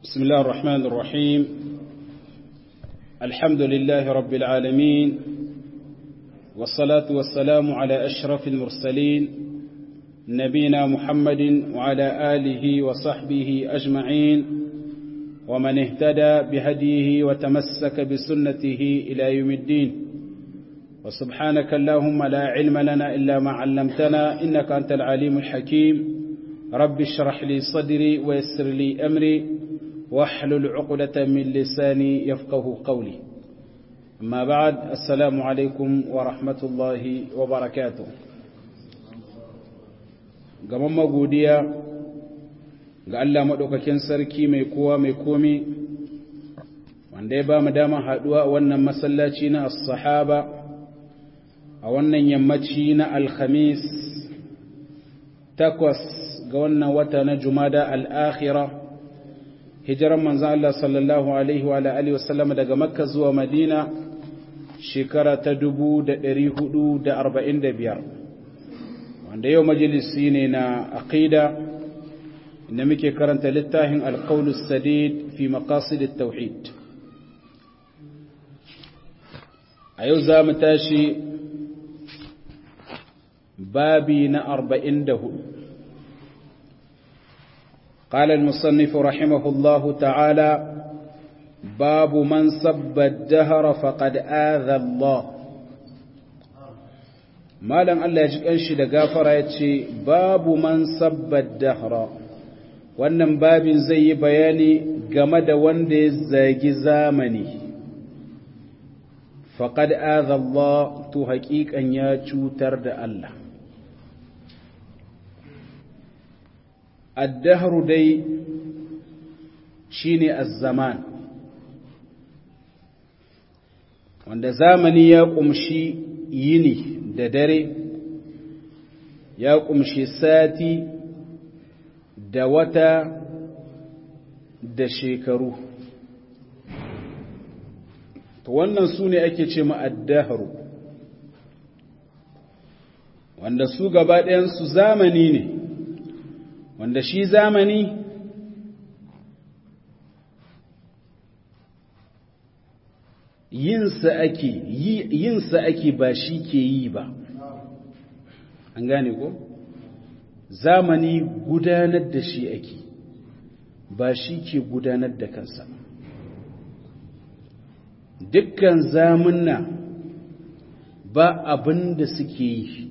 بسم الله الرحمن الرحيم الحمد لله رب العالمين والصلاة والسلام على أشرف المرسلين نبينا محمد وعلى آله وصحبه أجمعين ومن اهتدى بهديه وتمسك بسنته إلى يوم الدين وسبحانك اللهم لا علم لنا إلا ما علمتنا إنك أنت العليم الحكيم رب اشرح لي صدري ويسر لي أمري واحلل عقدة من لساني يفقه قولي أما بعد السلام عليكم ورحمة الله وبركاته gaban magodiya ga Allah maɗaukakin sarki mai kowa mai komi wanda ya ba mu dama haɗuwa a wannan masallaci na as-sahaba a wannan yammaci na alhamis takwas ga wannan wata na jumada al'akhira hijiran manzan Allah sallallahu Alaihi wa Alaihi wasallam daga makka zuwa madina shekara ta dubu da ɗari hudu da arba'in da biyar wanda yau majalisi ne na aqida inda muke karanta littafin alƙaunus sadid fi maqasid tauhid a yau za mu tashi babi na arba'in da hudu قال المصنف رحمه الله تعالى باب من سب الدهر فقد آذى الله malam Allah ya ji kanshi da gafara ya ce babu man sabbar dahra wannan babin zai yi bayani game da wanda ya zagi zamani faqad adha Allah to haƙiƙan ya cutar da Allah addahru dai shine az-zaman wanda zamani ya kumshi yini da dare ya kumshi sati da wata da shekaru to wannan su ne ake ce ma'addaharu wanda su gaba ɗayansu zamani ne wanda shi zamani yinsa ake yinsa ake ba shi ke yi ba an gane ko zamani gudanar da shi ake ba shi ke gudanar da kansa dukkan zamunna ba abin da suke yi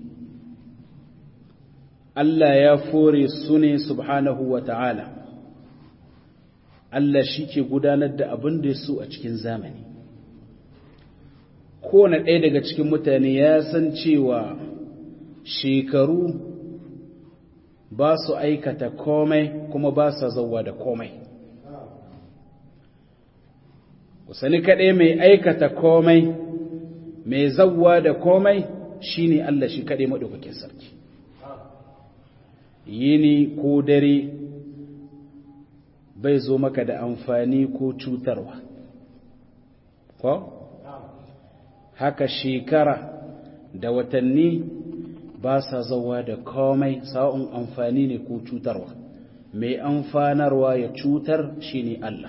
Allah ya fore su ne subhanahu wa ta'ala Allah shi ke gudanar da abin da ya so a cikin zamani kowane ɗaya daga cikin mutane ya san cewa shekaru ba su aikata komai kuma ba sa zauwa da komai sani kaɗai mai aikata komai mai zauwa da komai shine Allah shi kaɗai maɗaukakin sarki yini ko dare bai zo maka da amfani ko cutarwa ko? haka shekara da watanni ba sa zauwa da komai sa'un amfani ne ko cutarwa mai amfanarwa ya cutar shi ne Allah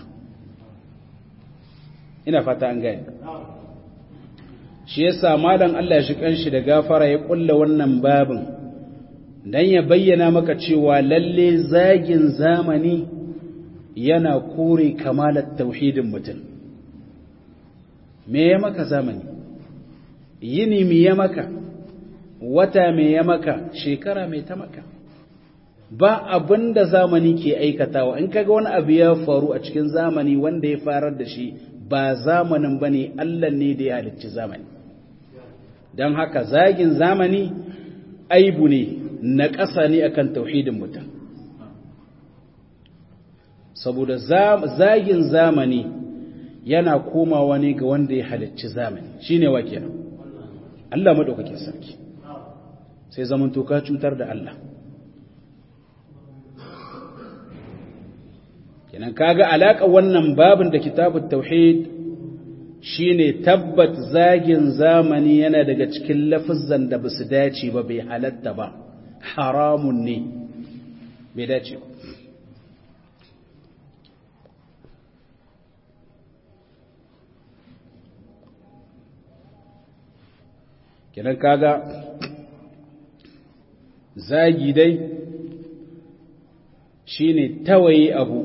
ina fata an gani shi yasa malam Allah shi kanshi da gafara ya kulla wannan babin dan ya bayyana maka cewa lalle zagin zamani yana kore kamalar tauhidin mutum me ya maka zamani yini me ya maka wata me ya maka shekara me ta maka ba abin da zamani ke aikatawa in kaga wani abu ya faru a cikin zamani wanda ya farar da shi ba zamanin bane Allah ne da ya halicci zamani don haka zagin zamani aibu ne na ƙasa ne akan tauhidin mutum saboda zagin zamani yana komawa ne ga wanda ya halicci zamani shine wa kenan Allah madaukakin sarki sai zaman to ka cutar da Allah kenan kaga alaka wannan babin da kitabut tauhid shine tabbat zagin zamani yana daga cikin lafazan da basu dace ba bai halatta ba haramun ne bai dace ba kenan kaga zagi dai shine tawaye abu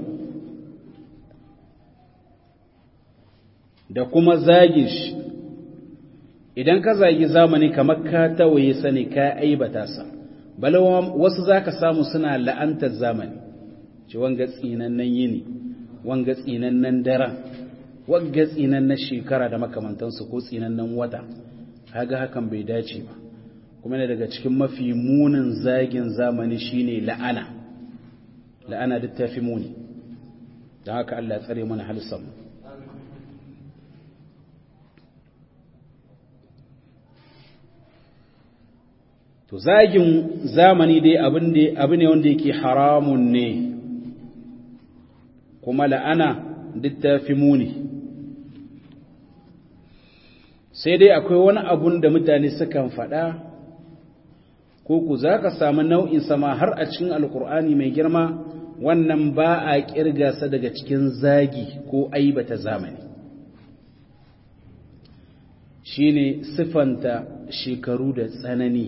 da kuma zagin shi idan ka zagi zamani kamar ka tawaye sani ka aibata sa balawa wasu zaka samu suna la'antar zamani ce wanga tsinannen yini wanga tsinannen daren wanga tsinannen shekara da makamantansu ko tsinannen wata kaga hakan bai dace ba kuma ne daga cikin mafi munin zagin zamani shine la'ana la'ana duk tafi muni don haka Allah ya tsare mana halissan to zagin zamani dai abu ne wanda yake haramun ne kuma la'ana duk tafi muni sai dai akwai wani abun da mutane sukan faɗa ko ku za ka samu nau'in sama har a cikin alkur'ani mai girma wannan ba a ƙirga sa daga cikin zagi ko aibata zamani shine sifanta shekaru da tsanani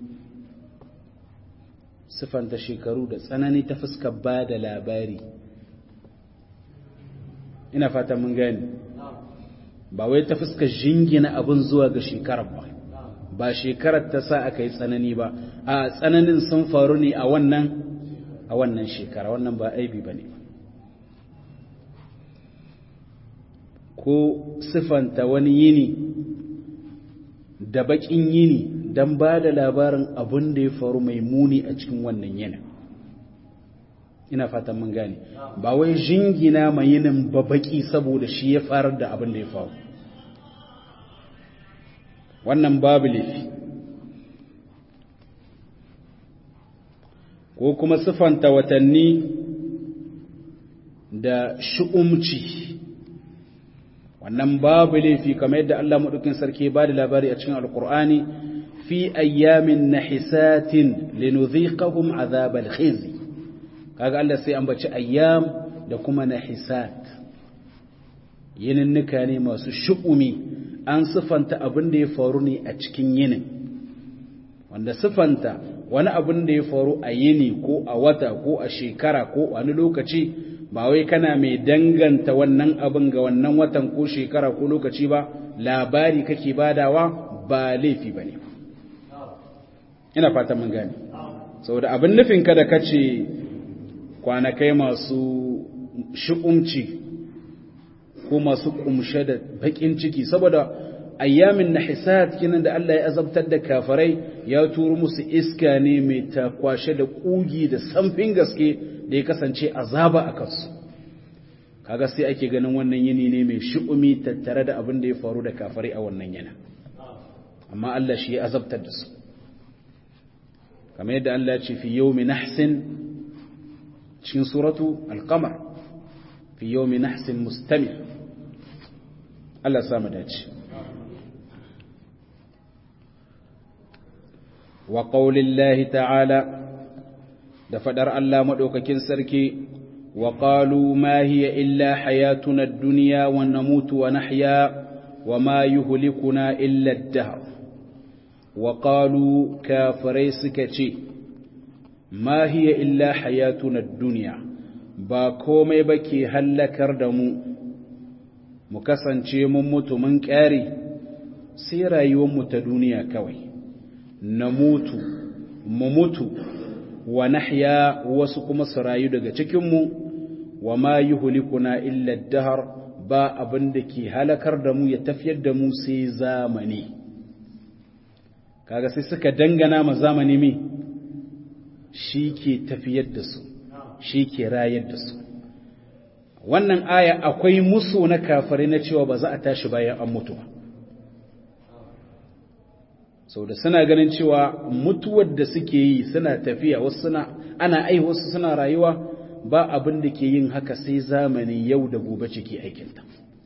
sifanta shekaru da tsanani ta fuskar ba da labari ina fata mun gani ba wai ta fuskar jingina abin zuwa ga shekarar ba ba shekarar ta sa aka yi tsanani ba a tsananin sun faru ne a wannan a wannan shekara wannan ba aibi ba ne ko sifanta wani yini da bakin yini don ba da labarin abin da ya faru mai muni a cikin wannan yinin ina fatan mun gane ba wai jingina mai yinin babaki saboda shi ya farar da abin da ya faru wannan babu laifi ko kuma sifanta watanni da shu'umci wannan babu laifi kamar yadda Allah maɗaukin sarki ba da labari a cikin alkur'ani fi ayyamin nahisatin linudhiqahum azabal khizi kaga Allah sai ambaci ayyam da kuma nahisat yininnika ne masu shu'umi an sifanta abin da ya faru ne a cikin yinin wanda sifanta wani abin da ya faru a yini ko a wata ko a shekara ko wani lokaci ba wai kana mai danganta wannan abin ga wannan watan ko shekara ko lokaci ba labari kake badawa ba laifi ba ne ina fata mun gane saboda abin nufin ka da kace kwanakai masu shi'umci ko masu kumshe da bakin ciki saboda ayyamin nahisat kinan da Allah ya azabtar da kafarai ya turo musu iska ne mai takwashe da kugi da samfin gaske da ya kasance azaba a kansu kaga sai ake ganin wannan yini ne mai shi'umi tattare da abin da ya faru da kafarai a wannan yana amma Allah shi ya azabtar da su kamar yadda Allah ya ce fi yawmi nahsin cikin suratu al-qamar fi yawmi nahsin mustamir Allah samu dace wa qaulillahi ta'ala da fadar Allah madaukakin sarki wa qalu ma hiya illa hayatuna ad-dunya wa namutu wa nahya wa ma yuhlikuna illa ad-dahr wa qalu kafirai suka ce ma hiya illa hayatuna ad-dunya ba komai ba ke hallakar da mu mu kasance mun mutu mun ƙare sai rayuwarmu ta duniya kawai na mutu mu mutu wa nahya wasu kuma su rayu daga cikinmu wa ma yuhlikuna illa dahar ba abin da ke halakar da mu ya tafiyar da mu sai zamani kaga sai suka dangana ma zamani mi shi ke tafiyar da su shi ke rayar da su wannan aya akwai musu na kafare na cewa ba za a tashi bayan an mutu ba sau da suna ganin cewa mutuwar da suke yi suna tafiya wasu suna ana ai wasu suna rayuwa ba abin da ke yin haka sai zamani yau da gobe ciki aikinta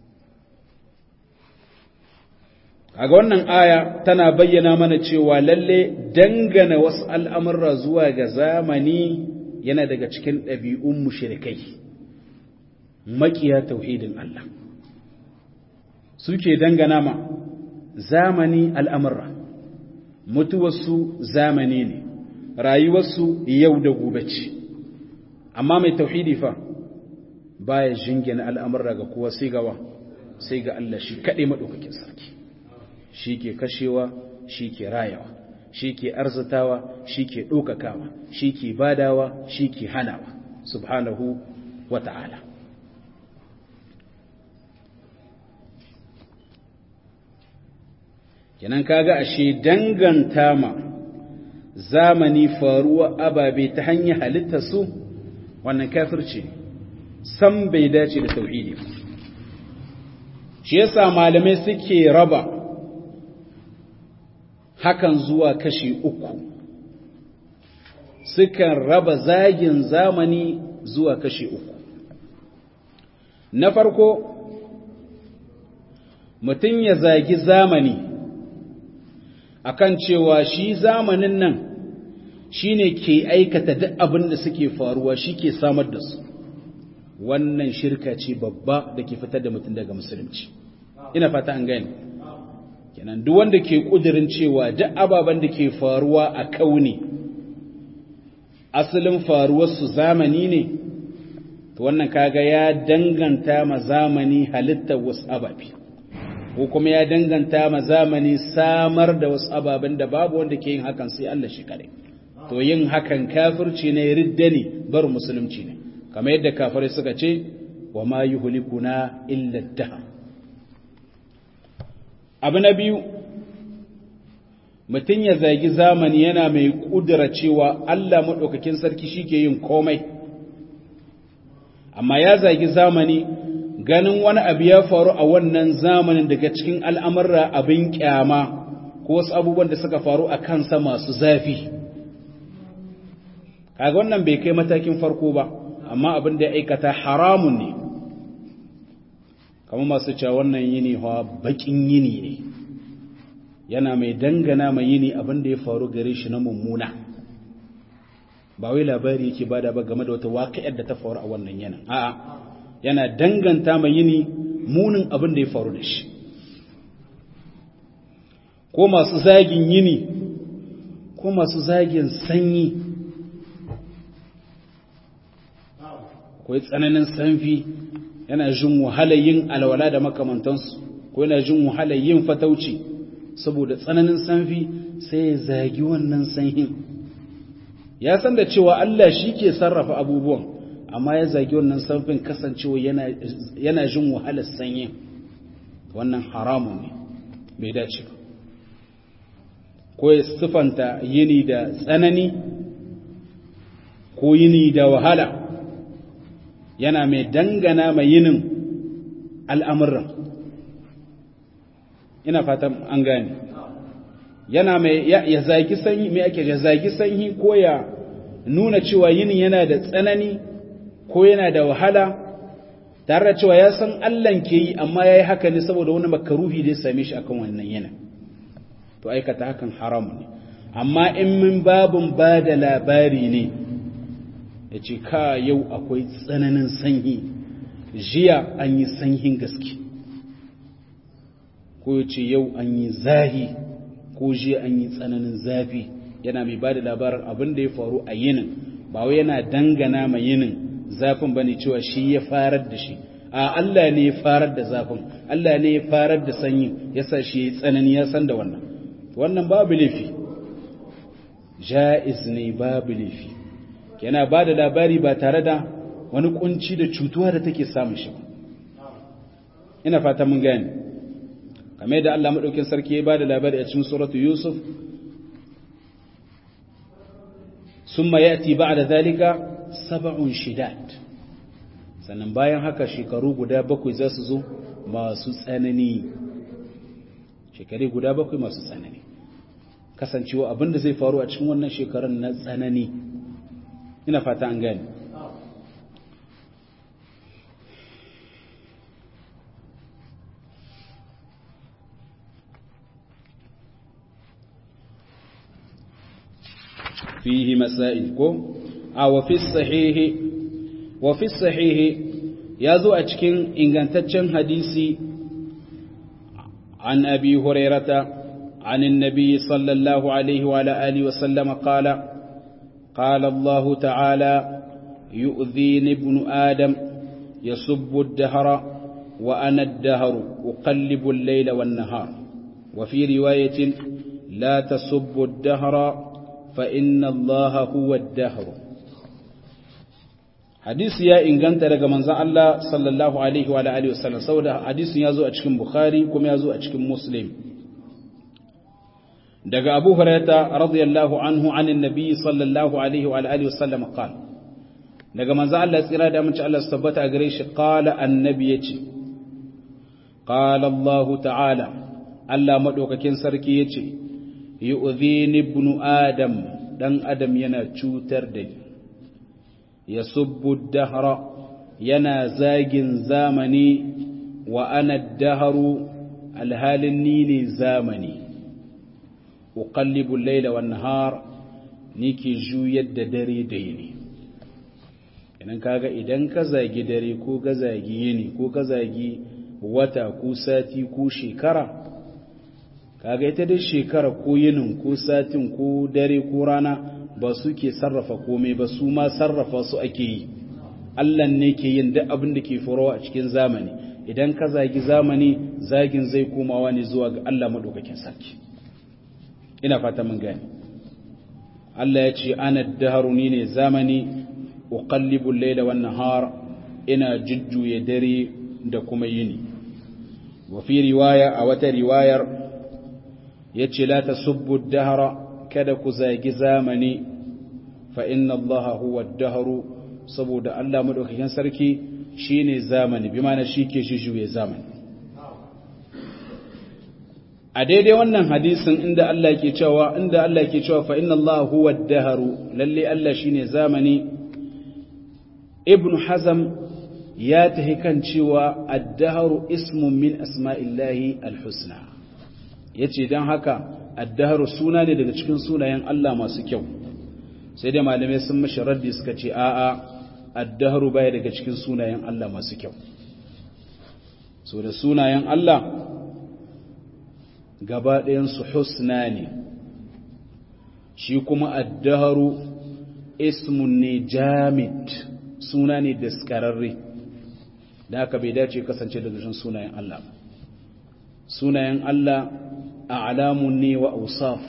kaga wannan aya tana bayyana mana cewa lalle dangana wasu al'amurra zuwa ga zamani yana daga cikin ɗabi'un mushrikai makiya tauhidin Allah suke dangana ma zamani al'amurra mutuwarsu zamani ne rayuwarsu yau da gobe ce amma mai tauhidi fa baya jingina al'amurra ga kowa sai gawa sai ga Allah shi kaɗai maɗaukakin sarki shi ke kashewa shi ke rayawa shi ke arzitawa shi ke ɗaukakawa shi ke badawa shi ke hanawa subhanahu wa ta'ala kenan kaga ashe danganta ma zamani faruwa ababe ta hanyar halitta su wannan kafirci san bai dace da tauhidi shi yasa malamai suke raba hakan zuwa kashi uku sukan raba zagin zamani zuwa kashi uku na farko mutum ya zagi zamani akan cewa shi zamanin nan shine ke aikata duk abin da suke faruwa shi ke samar da su wannan shirka ce babba da ke fitar da mutum daga musulunci ina fata an gani kenan duk wanda ke kudirin cewa duk ababen da ke faruwa a kauni asalin faruwarsu zamani ne to wannan kaga ya danganta ma zamani halittar wasu ababe ko kuma ya danganta ma zamani samar da wasu ababen da babu wanda ke yin hakan sai Allah shi kare to yin hakan kafirci ne ridda ne bar musulunci ne kamar yadda kafirai suka ce wa ma yuhlikuna illa daha abu na biyu mutum ya zagi zamani yana mai kudura cewa Allah maɗaukakin sarki shi ke yin komai amma ya zagi zamani ganin wani abu ya faru a wannan zamanin daga cikin al'amurra abin kyama ko wasu abubuwan da suka faru a kansa masu zafi kaga wannan bai kai matakin farko ba amma abin da ya aikata haramun ne kamar masu cewa wannan yini hawa bakin yini ne yana mai dangana mai yini abin da ya faru gare shi na mummuna ba wai labari yake bada ba game da wata waƙa'ar da ta faru a wannan yanin a'a yana danganta mai yini munin abin da ya faru da shi ko masu zagin yini ko masu zagin sanyi akwai tsananin sanfi yana jin wahalar yin alwala da makamantansu ko yana jin wahalar yin fatauci saboda tsananin sanfi sai ya zagi wannan sanyin ya san da cewa Allah shi ke sarrafa abubuwan amma ya zagi wannan sanfin kasancewa yana jin wahalar sanyin wannan haramun ne bai dace ba ko ya sifanta yini da tsanani ko yini da wahala yana mai dangana mai yinin al'amuran ina fatan an gane yana mai ya zagi sanyi mai ake ya zagi sanyi ko ya nuna cewa yinin yana da tsanani ko yana da wahala tare da cewa ya san Allahn ke yi amma ya yi haka ne saboda wani makaruhi da ya same shi akan wannan yana to aikata hakan haram ne amma in min babin ba da labari ne ya ce ka yau akwai tsananin sanyi jiya an yi sanyin gaske ko ya ce yau an yi zahi ko jiya an yi tsananin zafi yana mai ba da labarin abin da ya faru a yinin ba wai yana dangana ma yinin zafin ba ne cewa shi ya farar da shi a Allah ne ya farar da zafin Allah ne ya farar da sanyi ya sa shi ya tsanani ya san da wannan wannan babu laifi ja'iz ne babu laifi yana ba da labari ba tare da wani kunci da cutuwa da take samun shi ina fata mun gani kamar da Allah madaukin sarki ya ba da labari a cikin suratu Yusuf summa yati ba'da zalika sab'un shidad sannan bayan haka shekaru guda bakwai za su zo masu tsanani shekaru guda bakwai masu tsanani kasancewa abinda zai faru a cikin wannan shekarun na tsanani ina fata an gani فيه مسائل كو أو في الصحيح وفي الصحيح يزو أتكين إن كانتشن حديثي عن أبي هريرة عن النبي صلى الله عليه وعلى آله وسلم قال قال الله تعالى يؤذيني ابن آدم يسب الدهر وأنا الدهر أقلب الليل والنهار وفي رواية لا تسب الدهر فإن الله هو الدهر hadisi ya inganta daga manzon Allah sallallahu alaihi wa alihi wasallam saboda hadisin ya zo a cikin Bukhari kuma ya zo a cikin Muslim daga Abu Hurairah radiyallahu anhu anin nabi sallallahu alaihi wa alihi wasallam qala daga manzon Allah tsira da amince Allah tabbata gare shi qala annabi yace qala Allah ta'ala Allah madaukakin sarki yace yu'dhini ibnu adam dan adam yana cutar da ni ya subbu dahra yana zagin zamani wa ana daharu alhalin ni ne zamani uqallibu al-layla wan nahar nike juyar da dare da yini idan kaga idan ka zagi dare ko ka zagi yini ko ka zagi wata ko sati ko shekara kaga ita dai shekara ko yinin ko satin ko dare ko rana ba su ke sarrafa komai ba su ma sarrafa su ake yi Allah ne ke yin duk abin da ke faruwa a cikin zamani idan ka zagi zamani zagin zai komawa ne zuwa ga Allah madaukakin sarki ina fata mun gani Allah ya ce ana daharuni ne zamani uqallibu al-layla wan nahar ina jujjuye dare da kuma yini wa fi riwaya a wata riwayar yace la tasubbu ad-dahra kada ku zagi zamani fa inna Allah huwa ad-dahru saboda Allah madaukakin sarki shine zamani bi ma'ana shike jujjuye zamani a daidai wannan hadisin inda Allah yake cewa inda Allah yake cewa fa inna Allah huwa ad-dahru lalle Allah shine zamani ibn hazm ya tahi kan cewa ad-dahru ismun min asma'illahi al-husna yace dan haka ad-dahru suna ne daga cikin sunayen Allah masu kyau sai dai malamai sun mashi raddi suka ce a'a ad-dahru baya daga cikin sunayen Allah masu kyau so da sunayen Allah gaba ɗayan su husna ne shi kuma ad-dahru ismun ne jamid suna ne daskararre da aka bai dace kasance daga cikin sunayen Allah sunayen Allah a alamun ne wa ausaf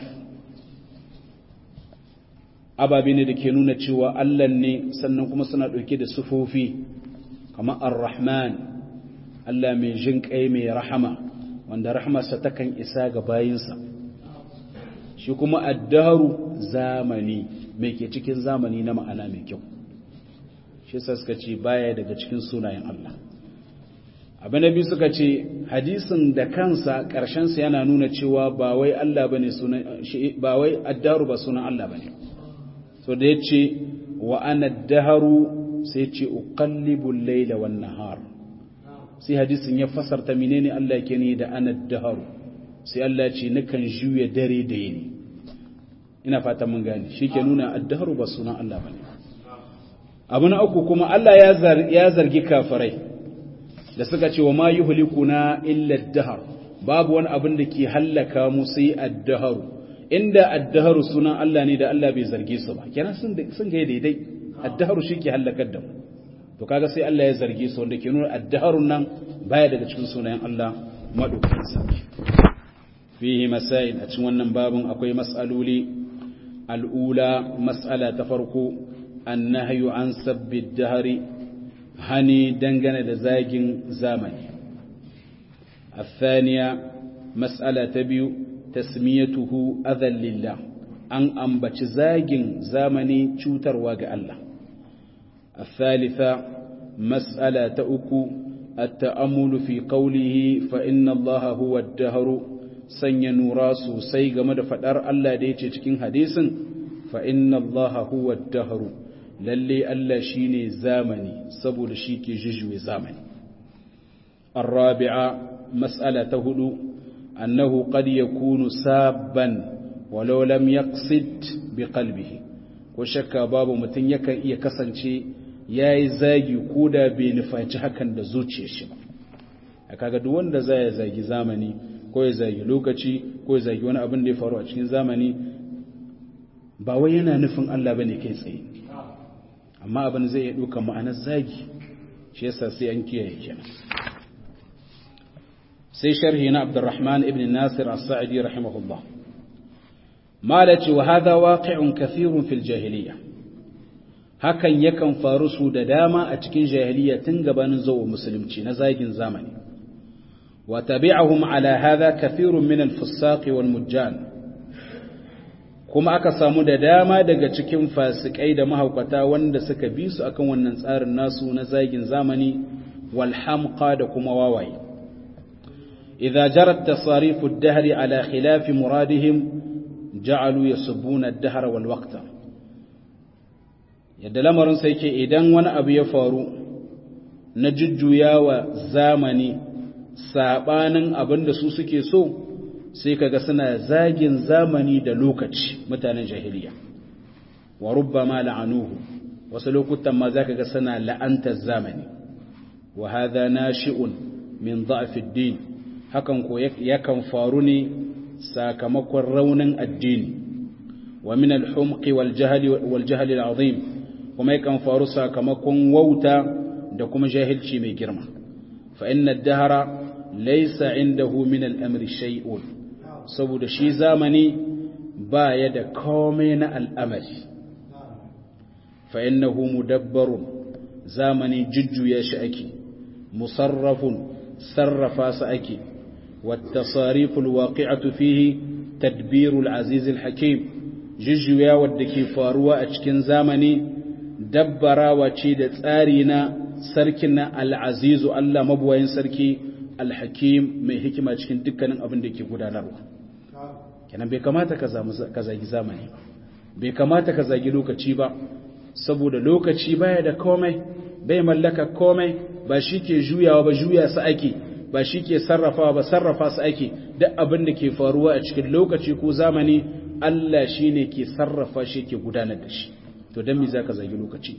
ababe ne da ke nuna cewa Allah ne sannan kuma suna ɗauke da sufofi kamar ar-rahman Allah mai jin kai mai rahama wanda rahamarsa takan isa ga bayinsa shi kuma addaru zamani mai ke cikin zamani na ma'ana mai kyau shi suka ce baya daga cikin sunayen Allah abu na biyu suka ce hadisin da kansa ƙarshensa yana nuna cewa ba wai Allah bane sunan ba wai addaru ba sunan Allah bane so da yace wa ana daharu sai ce uqallibu al-layla wan nahar sai hadisin ya fasarta menene Allah yake ni da ana daharu sai Allah ce nakan juya dare da yini ina fata mun gane shike nuna addaharu ba sunan Allah bane abu na uku kuma Allah ya zargi kafirai da suka ce wa ma yuhlikuna illa ad-dahr babu wani abin da ke hallaka mu sai ad-dahr inda ad-dahr sunan Allah ne da Allah bai zarge su ba kenan sun sun ga daidai ad-dahr shi ke hallakar da mu to kaga sai Allah ya zarge su wanda ke nuna ad-dahr nan baya daga cikin sunayen Allah madaukakin sarki fihi masail a cikin wannan babun akwai mas'aloli al-ula mas'ala ta farko annahyu an sabbi ad-dahri hani dangane da zagin zamani الثانية مسألة تبيو تسميته أذى لله أن أنبت زاجن زامني تشوتر واقع الله الثالثة مسألة تأكو التأمل في قوله فإن الله هو الدهر سن نوراس سيغ مدفدر الله ديتي تكين حديث فإن الله هو الدهر lalle Allah shi ne zamani saboda shi ke jujjuwe zamani. Arrabi'a mas'ala ta hudu, annahu qad yakunu sabban walau lam yaqsid bi qalbihi ko shakka babu mutum yakan iya kasance yayi zagi ko da bai nufaci hakan da zuciyar shi ba. kaga duk wanda zai zagi zamani ko ya zagi lokaci ko ya zagi wani abin da ya faru a cikin zamani ba wai yana nufin Allah bane kai tsaye amma abin zai iya ɗauka ma'anar zagi shi yasa sai an kiyaye kenan sai sharhi na Abdurrahman ibn Nasir as-Sa'idi rahimahullah malaci wa hadha waqi'un kathirun fil jahiliyyah hakan yakan faru su da dama a cikin jahiliya tun gabanin zuwa musulunci na zagin zamani wa tabi'ahum ala hadha kathirun min al-fusaq wal mujjan kuma aka samu da dama daga cikin fasikai da mahaukata wanda suka bi su akan wannan tsarin nasu na zagin zamani wal hamqa da kuma wawaye idza jarat tasarifu ad-dahr ala khilaf muradihim ja'alu yasubbuna ad-dahr wal waqta yadda lamarin sai ke idan wani abu ya faru na jujjuyawa zamani sabanin abin da su suke so sai kaga suna zagin zamani da lokaci mutanen jahiliya wa rubbama la'anuhu wasu lokutan ma zaka ga suna la'antar zamani wa hadha nashi'un min dha'fi ad-din hakan ko yakan faru ne sakamakon raunin addini wa min al-humqi wal jahli wal jahli al-azim kuma yakan faru sakamakon wauta da kuma jahilci mai girma fa inna ad-dahra laysa indahu min al-amri shay'un saboda shi zamani ba ya da komai na al'amari fa innahu mudabbarun zamani jujjuya shi ake musarrafun sarrafa su ake والتصاريف الواقعة فيه تدبير العزيز الحكيم ججويا ودكي فاروا أشكن زامني دبرا وشيد تارينا سركنا العزيز الله مبوين سركي الحكيم mai hikima cikin dukkanin abin da ke gudanarwa kenan bai kamata ka zagi zamani bai kamata ka zagi lokaci ba saboda lokaci baya da komai bai mallaka komai ba shi ke juyawa ba juya su ake ba shi ke sarrafawa ba sarrafa su ake duk abin da ke faruwa a cikin lokaci ko zamani Allah shi ne ke sarrafa shi ke gudanar da shi to don me za ka zagi lokaci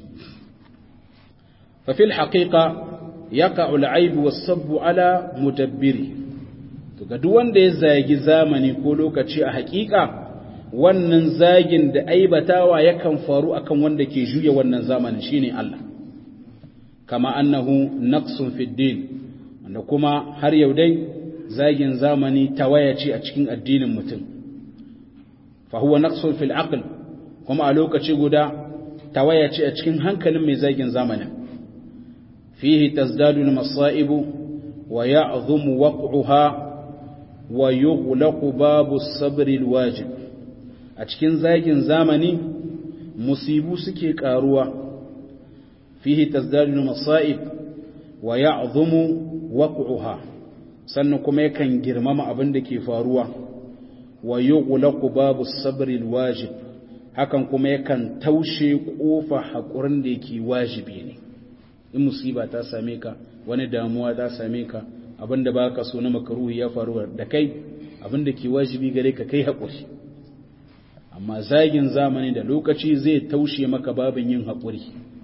fafil haƙiƙa ya ka'ul aibu wasabbu ala mutabbiri to ga duk wanda ya zagi zamani ko lokaci a haƙiƙa wannan zagin da aibatawa yakan faru akan wanda ke juya wannan zamanin shine Allah kama annahu naqsun fid din wanda kuma har yau dai zagin zamani tawaya ce a cikin addinin mutum fa huwa naqsun fil aql kuma a lokaci guda tawaya ce a cikin hankalin mai zagin zamanin fihi tazdadu al masa'ib wa ya'dhumu waq'uha wa yughlaqu babu as-sabr al wajib a cikin zagin zamani musibu suke karuwa fihi tazdadu al masa'ib wa ya'dhumu waq'uha sannan kuma yakan girmama abin da ke faruwa wa yughlaqu babu sabri alwajib hakan kuma yakan taushe kofa hakurin da yake wajibi ne in musiba ta same ka wani damuwa ta same ka abinda baka so na makaruhi ya faru da kai abinda ke wajibi gare ka kai hakuri amma zagin zamani da lokaci zai taushe maka babin yin hakuri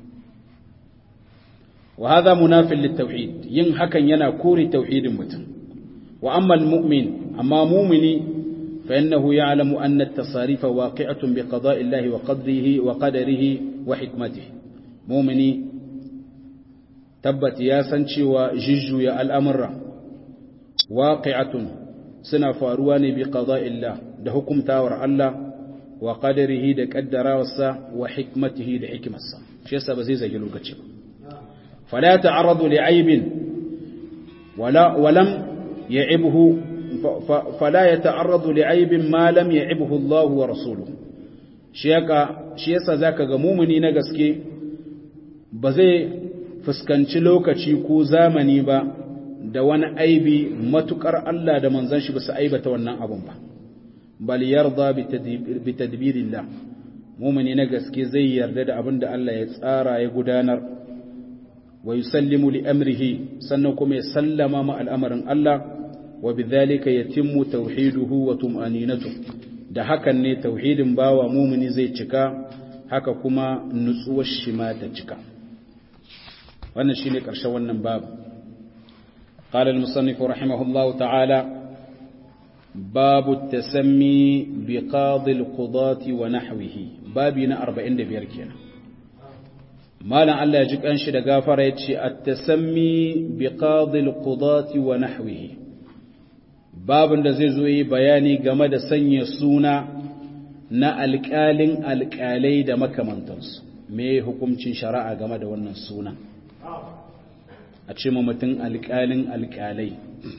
وهذا مناف للتوحيد ين حكن ينا كوري توحيد متن وأما المؤمن أما مؤمني فإنه يعلم أن التصاريف واقعة بقضاء الله وقدره وقدره وحكمته مؤمني تبت يا سنشي وججو يا الأمر واقعة سنة فارواني بقضاء الله ده حكم تاور الله وقدره ده قدر وحكمته ده حكمة شيء سبزي زي لوكتشي فلا يتعرض لعيب ولا ولم يعبه فلا يتعرض لعيب ما لم يعبه الله ورسوله shiyaka shi yasa zaka ga mumuni na gaske ba zai fuskanci lokaci ko zamani ba da wani aibi matukar Allah da manzon shi ba su aibata wannan abun ba bal yarda bi tadbirillah mumuni na gaske zai yarda da abin da Allah ya tsara ya gudanar wa yusallimu li amrihi sannan kuma ya sallama ma al'amarin Allah wa bidhalika yatimmu tauhiduhu wa tum'aninatu da hakan ne tauhidin bawa mumini zai cika haka kuma nutsuwar shi ma ta cika wannan shine karshen wannan babu قال المصنف رحمه الله تعالى babu tasammi bi qadil qudati wa nahwihi babi na 45 kenan malam Allah ya ji kanshi da gafara yace at-tasammi bi qadil qudati wa nahwihi babin da zai zo yi bayani game da sanya suna na alƙalin alƙalai da makamantansu me hukuncin shari'a game da wannan suna a ce ma mutum alƙalin alƙalai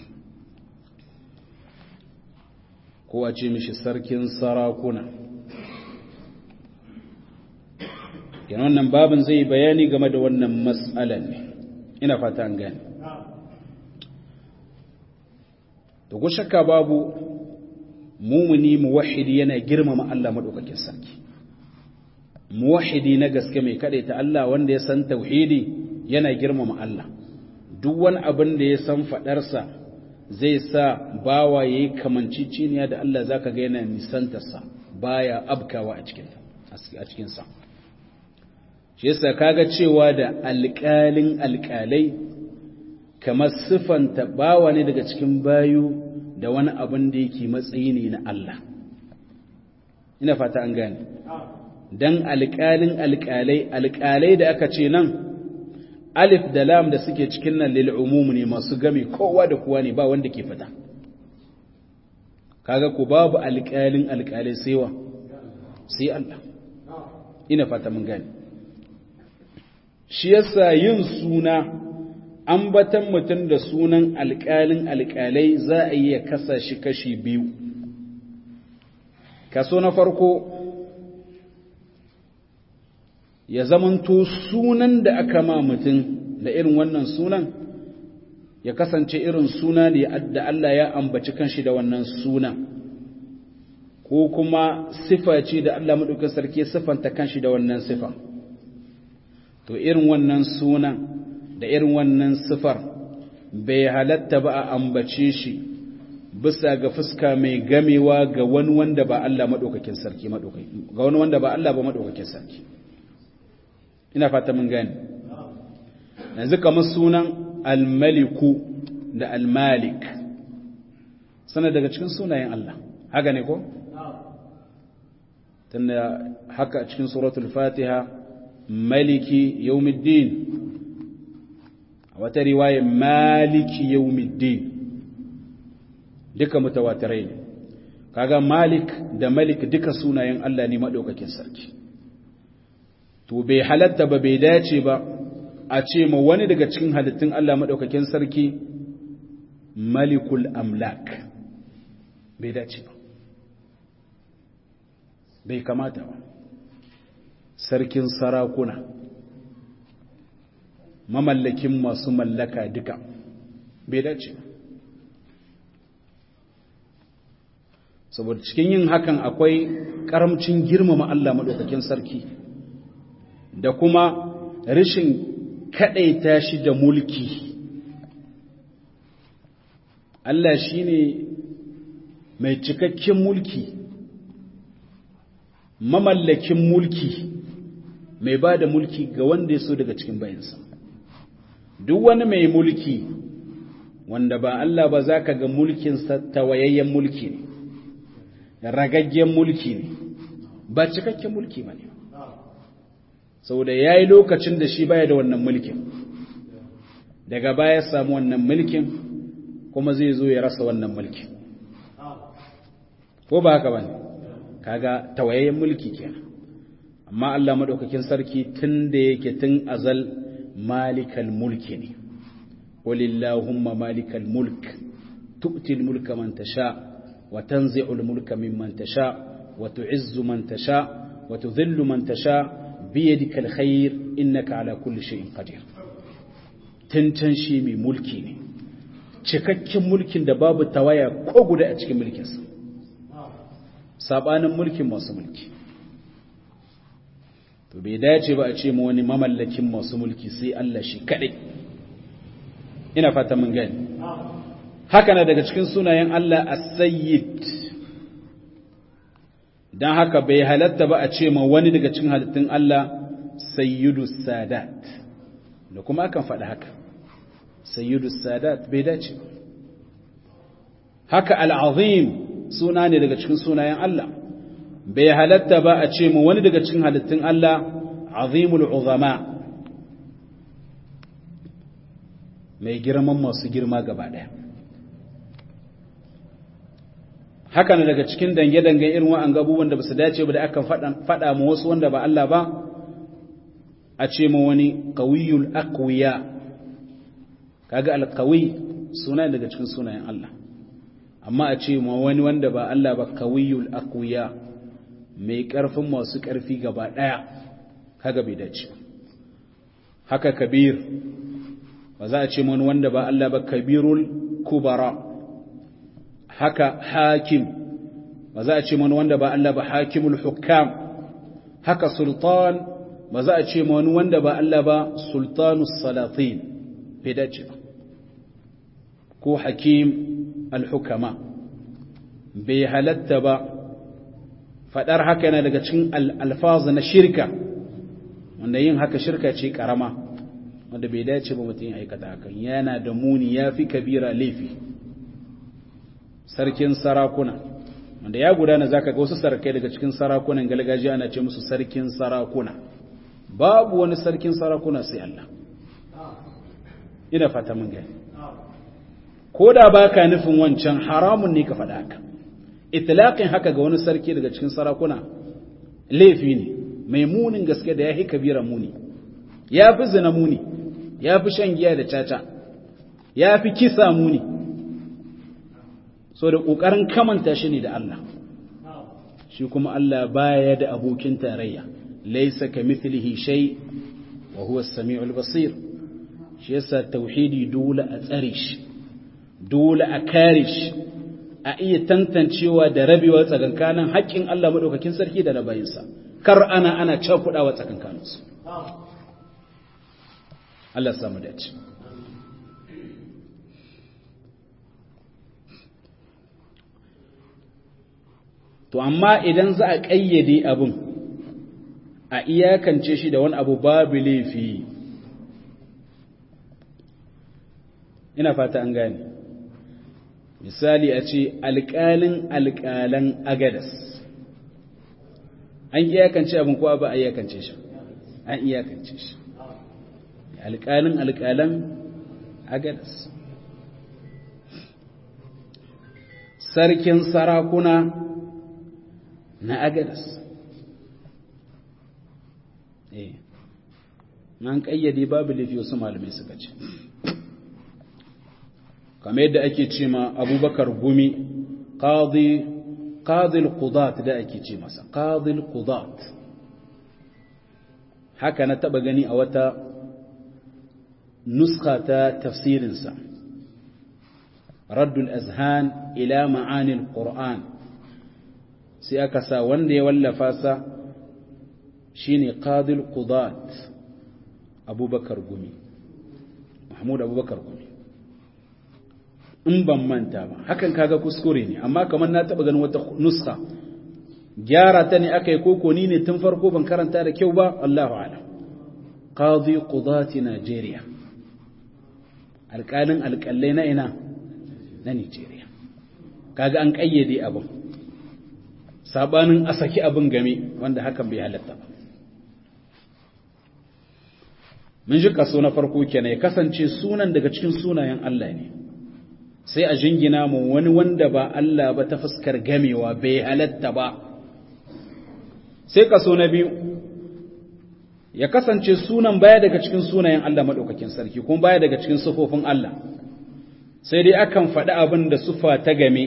ko a ce mishi sarkin sarakuna yana wannan babin zai bayani game da wannan matsalan ne ina fata an gani da ku shakka babu mumuni muwahidi yana girmama Allah madaukakin sarki muwahidi na gaske mai ta Allah wanda ya san tauhidi yana girmama Allah duk wani abin da ya san fadarsa zai sa bawa yayi kamanciciniya da Allah zaka ga yana nisantarsa baya abkawa a cikin a cikin sa shi yasa kaga cewa da alƙalin alƙalai kamar siffanta bawa ne daga cikin bayu da wani abin da yake matsayi ne na Allah ina fata an gane dan alƙalin alƙalai alƙalai da aka ce nan alif da lam da suke cikin nan lil umum ne masu gami kowa da kowa ne ba wanda ke fita kaga ku babu alƙalin alƙalai sai wa sai Allah ina fata mun gane shi yasa yin suna ambatan mutum da sunan alƙalin alƙalai za a iya kasa shi kashi biyu kaso na farko ya zamanto sunan da aka ma mutum da irin wannan sunan ya kasance irin suna ne da Allah ya ambaci kanshi da wannan sunan ko kuma sifa ce da Allah maɗaukin sarki siffanta kanshi da wannan sifa to irin wannan sunan da irin wannan sifar bai halatta ba a ambace shi bisa ga fuska mai gamewa ga wani wanda ba Allah maɗaukakin sarki ga wani wanda ba Allah ba maɗaukakin sarki ina fata mun gani yanzu kamar sunan almaliku da almalik sana daga cikin sunayen Allah haka ne ko? tunda haka a cikin suratul fatiha maliki yawmiddin wata riwaya maliki yawmiddin duka mutawatirai ne kaga malik da malik duka sunayen Allah ne madaukakin sarki to bai halatta ba bai dace ba a ce ma wani daga cikin halittun Allah madaukakin sarki malikul amlak bai dace ba bai kamata ba sarkin sarakuna mamallakin masu mallaka duka bai dace saboda cikin yin hakan akwai karamcin girmama Allah maɗaukakin sarki da kuma rashin kaɗaita shi da mulki Allah shi ne mai cikakken mulki mamallakin mulki mai ba da mulki ga wanda ya so daga cikin bayansa duk wani mai mulki wanda ba Allah ba za ka ga mulkinsa tawayayyen mulki ne ragaggen mulki ne ba cikakken mulki ba ne saboda ya yi lokacin da shi baya da wannan mulkin daga baya samu wannan mulkin kuma zai zo ya rasa wannan mulkin ko ba haka ba ne kaga tawayayyen mulki kenan amma Allah madaukakin sarki tun da yake tun azal malikal mulki ne walillahumma malikal mulk tu'ti mulka man tasha wa tanzi'ul mulka mimman tasha wa tu'izzu man tasha wa tudhillu man tasha bi yadikal khair innaka ala kulli shay'in qadir tantan shi mai mulki ne cikakken mulkin da babu tawaya ko guda a cikin mulkinsa sabanin mulkin masu mulki to bai dace ba a ce ma wani mamallakin masu mulki sai Allah shi kadai ina fata mun gani haka na daga cikin sunayen Allah as-sayyid dan haka bai halatta ba a ce ma wani daga cikin halittun Allah sayyidu sadat da kuma akan faɗi haka sayyidu sadat bai dace haka al'azim suna ne daga cikin sunayen Allah bai halatta ba a ce mu wani daga cikin halittun Allah azimul uzama mai girman masu girma gaba ɗaya haka ne daga cikin dange-dange irin wa'an gabubuwan da ba su dace ba da aka faɗa mu wasu wanda ba Allah ba a ce mu wani ƙawiyul akwiya kaga alƙawi suna daga cikin sunayen Allah amma a ce mu wani wanda ba Allah ba ƙawiyul akwiya mai ƙarfin masu ƙarfi gaba ɗaya kaga bai dace haka kabir ba za a ce wani wanda ba Allah ba kabirul kubara haka hakim ba za a ce wani wanda ba Allah ba hakimul hukam haka sultan ba za a ce wani wanda ba Allah ba sultanus salatin bai dace ba ko hakim al-hukama bai halatta ba fadar haka yana daga cikin alfaz na shirka wanda yin haka shirka ce karama wanda bai dace ba mutum ya aikata hakan yana da muni ya fi kabira laifi sarkin sarakuna wanda ya gudana zaka ga wasu sarkai daga cikin sarakunan gargajiya ana ce musu sarkin sarakuna babu wani sarkin sarakuna sai Allah ina fata mun gani ko da baka nufin wancan haramun ne ka faɗa haka itlaqin haka ga wani sarki daga cikin sarakuna laifi ne mai munin gaske da yahi kabira muni ya fi zina muni ya fi shan giya da caca ya fi kisa muni so da ƙoƙarin kamanta shi ne da Allah shi kuma Allah baya da abokin tarayya laisa ka mithlihi shay wa huwa as-sami'ul basir shi yasa tauhidi dole a tsare shi dole a kare shi a iya tantancewa da rabewa tsakankanin haƙƙin Allah madaukakin sarki da na bayinsa kar ana ana cakudawa tsakankaninsu Allah samu dace to amma idan za a ƙayyade abin a iyakance shi da wani abu babu laifi ina fata an gane misali a ce alƙalin alƙalan agadas an iyakance abin kowa ba a iyakance shi an iyakance shi alƙalin alƙalan agadas sarkin sarakuna na agadas eh nan ƙayyade babu laifi wasu malamai suka ce kamar yadda ake ce ma abubakar gumi qadi qadil qudat da ake ce masa qadil qudat haka na taba gani a wata nuskha ta tafsirinsa raddul azhan ila ma'anil qur'an sai aka sa wanda ya wallafa sa shine qadil qudat abubakar gumi mahmud abubakar gumi in ban manta ba hakan kaga kuskure ne amma kamar na taba ganin wata nuska gyara ta ne aka yi koko ni ne tun farko ban karanta da kyau ba Allahu alam qadi qudati Najeriya alƙalin alƙalai na ina na Najeriya kaga an kayyade abin sabanin a saki abin game wanda hakan bai halatta ba mun ji kaso na farko kenan ya kasance sunan daga cikin sunayen Allah ne sai a jingina mu wani wanda ba Allah ba ta fuskar gamewa bai halatta ba sai kaso na biyu ya kasance sunan baya daga cikin sunayen Allah maɗaukakin sarki kuma baya daga cikin sufofin Allah sai dai akan faɗi abin da sufa ta game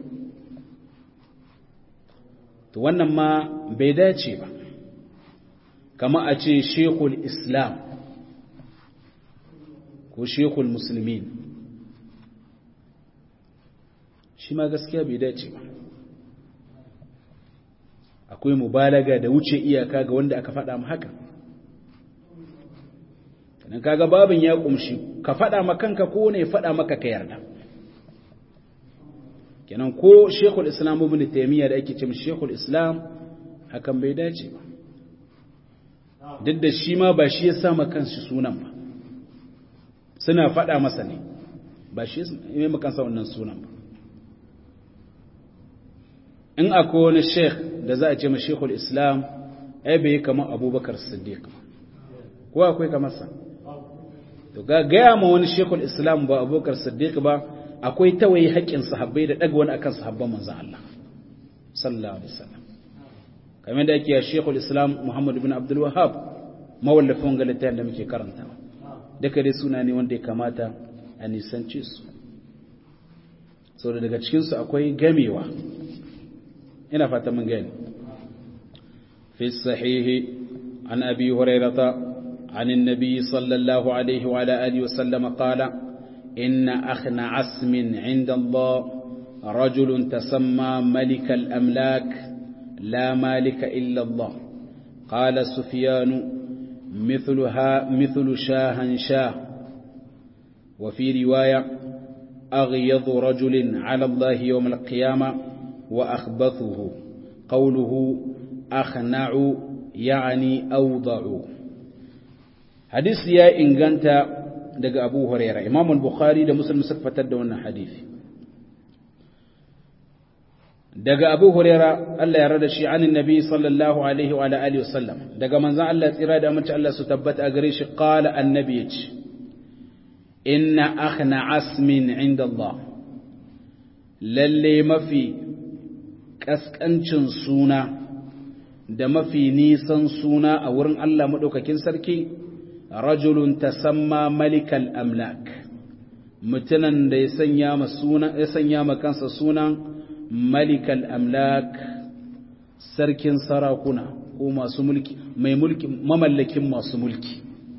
to wannan ma bai dace ba kama a ce shekul islam ko shekul musulmin shi ma gaskiya bai dace ba akwai mubalaga da wuce iyaka ga wanda aka faɗa mu haka dan kaga babin ya kumshi ka faɗa ma kanka ko ne faɗa maka ka yarda kenan ko Sheikhul Islam Ibn Taymiyyah da ake cewa Sheikhul Islam hakan bai dace ba duk da shi ma ba shi ya sa ma kansu sunan ba suna faɗa masa ne ba shi ya yi makansa wannan sunan ba in akwai wani sheikh da za a ce ma sheikhul islam ai bai kamar abubakar siddiq ko akwai kamar sa to ga gaya ma wani sheikhul islam ba abubakar siddiq ba akwai tawaye haƙƙin sahabbai da ɗaga wani akan sahabban manzon Allah sallallahu alaihi wasallam kamar da yake sheikhul islam muhammad ibn abdul wahhab mawallafin ga littafin da muke karanta duka dai suna ne wanda ya kamata a nisance su saboda daga cikin su akwai gamewa ina fata mun gani fi sahihi an abi hurairata عن النبي صلى الله عليه وعلى آله وسلم قال إن أخن عسم عند الله رجل تسمى ملك الأملاك لا مالك إلا الله قال سفيان مثلها مثل شاها شاه وفي رواية أغيض رجل على الله يوم القيامة وأخبثه قوله أخنع يعني أوضع hadisi ya inganta daga abu huraira imam bukhari da muslim suka fitar da wannan hadisi daga abu huraira Allah ya rada shi anin nabi sallallahu alaihi wa alihi wasallam daga manzon Allah tsira da amince Allah su tabbata a gare shi qala annabi yace inna akhna asmin inda Allah lalle mafi kaskancin suna da mafi nisan suna a wurin Allah madaukakin sarki rajulun tasamma malikal amlak mutunan da ya sanya ma suna ya sanya ma kansa sunan malikal amlak sarkin sarakuna ko masu mulki mai mulki mamallakin masu mulki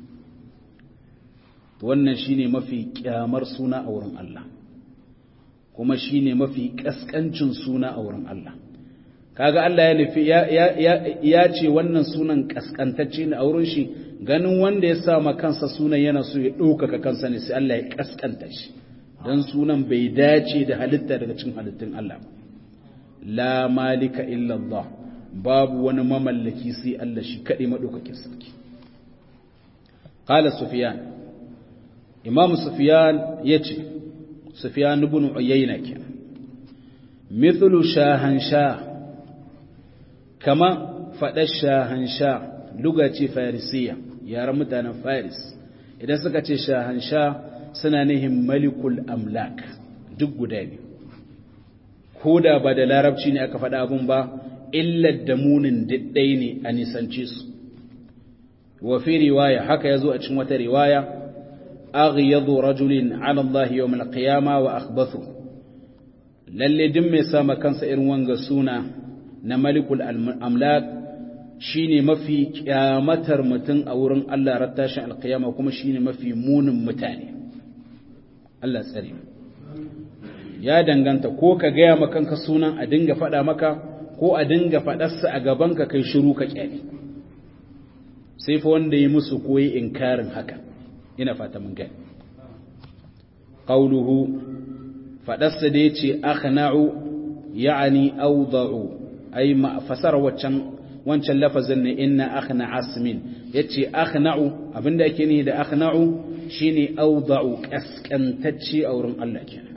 wannan shine mafi kyamar suna a wurin Allah kuma shine mafi kaskancin suna a wurin Allah kaga Allah ya nufi ya ce wannan sunan kaskantacce ne a wurin shi ganin wanda ya sa ma kansa sunan yana so ya ɗaukaka kansa ne sai Allah ya kaskanta shi don sunan bai dace da halitta daga cikin halittun Allah la malika illallah babu wani mamallaki sai Allah shi kaɗai maɗaukakin sarki qala sufyan imam sufyan yace sufyan ibn uyayna kenan mithlu shahansha kama faɗar shahansha luga ce farisiya yaren mutanen faris idan suka ce shahansha suna nihin malikul amlak duk guda ne ko da ba da larabci ne aka faɗa abun ba illar da munin diddai ne a nisance su wa fi riwaya haka yazo a cikin wata riwaya aghyadu rajulin ala Allah yawm al-qiyama wa akhbathu lalle din mai sama kansa irin wanga suna na malikul amlak shine mafi kyamatar mutum a wurin Allah rattashin alkiyama kuma shine mafi munin mutane Allah tsare ya danganta ko ka gaya ma kanka sunan a dinga faɗa maka ko a dinga faɗarsa a gabanka kai shiru ka kyale sai fa wanda yi musu koyi inkarin haka ina fata mun gani qauluhu faɗarsa da yace akhna'u ya'ani awda'u ai ma fasara waccan wancan lafazin ne inna akhna asmin yace akhna'u abinda yake ni da akhna'u shine awda'u kaskantacce a wurin Allah kenan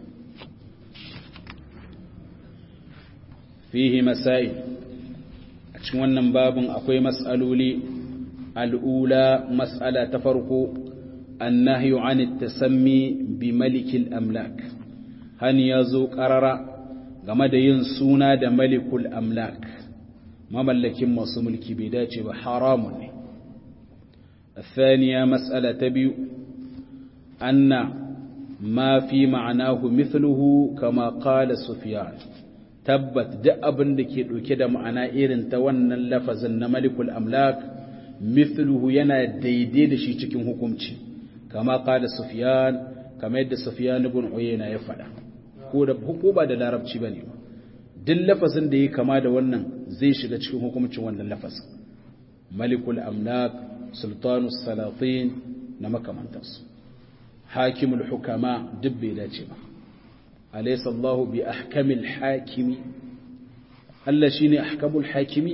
fihi masail a cikin wannan babin akwai mas'aloli al'ula mas'ala ta farko annahyu an tasammi bi malikil amlak hani yazo qarara game da yin suna da malikul amlak mamallakin masu mulki bai dace ba haramun ne الثانية مسألة تبيو أن ما في معناه مثله كما قال سفيان تبت دأبن لكي كده معنى إيرن تونا اللفظ أن ملك الأملاك مثله ينا ديدي شي cikin hukunci kama قال سفيان كما يد سفيان بن عيينة يفعل ko da ba da larabci bane ba duk lafazin da ya kama da wannan zai shiga cikin hukumcin wannan lafazin malikul amlak sultanus salatin na makamantarsu hakimul hukama duk bai dace ba alaysa Allahu bi ahkamil hakimi Allah shine ahkamul hakimi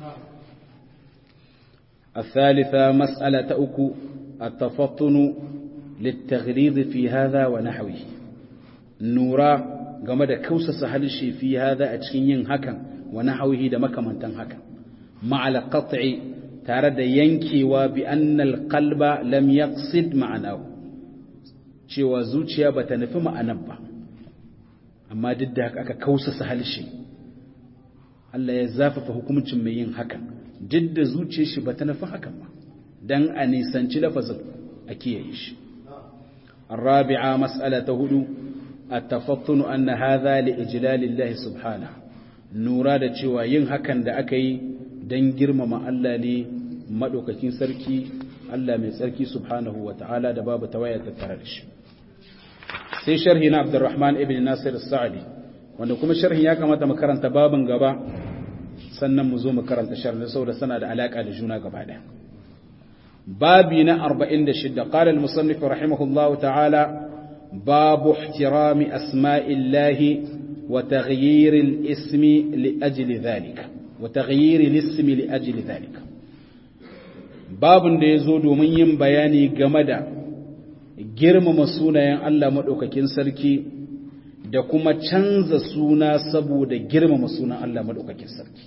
الثالثة مسألة أكو التفطن للتغليظ في هذا ونحوه نورا game da kausasa halshe fi hada a cikin yin hakan wa nahwihi da makamantan hakan ma'al qat'i tare da yankewa bi annal qalba lam yaqsid ma'anahu cewa zuciya bata nufi ma'anar ba amma duk da haka aka kausasa halshe Allah ya zafafa hukuncin mai yin hakan duk da zuciyar shi bata nufi hakan ba dan a nisanci lafazin a kiyaye shi الرابعة مسألة هدو التفطن أن هذا لإجلال الله سبحانه نورا da cewa yin hakan da aka yi don girmama Allah ne maɗaukakin sarki Allah mai tsarki subhanahu wa ta'ala da babu tawaya tattare da shi sai sharhi na Abdurrahman ibn Nasir Sa'adi wanda kuma sharhin ya kamata mu karanta babin gaba sannan mu zo mu karanta sharhin saboda sana da alaka da juna gaba ɗaya babi na 46 qala al-musannif rahimahullahu ta'ala babu ihtirami asma'illahi wa taghyir al-ismi li ajli dhalika wa taghyir al-ismi li ajli dhalika babun da yazo domin yin bayani game da girmama sunayen Allah madaukakin sarki da kuma canza suna saboda girmama sunan Allah madaukakin sarki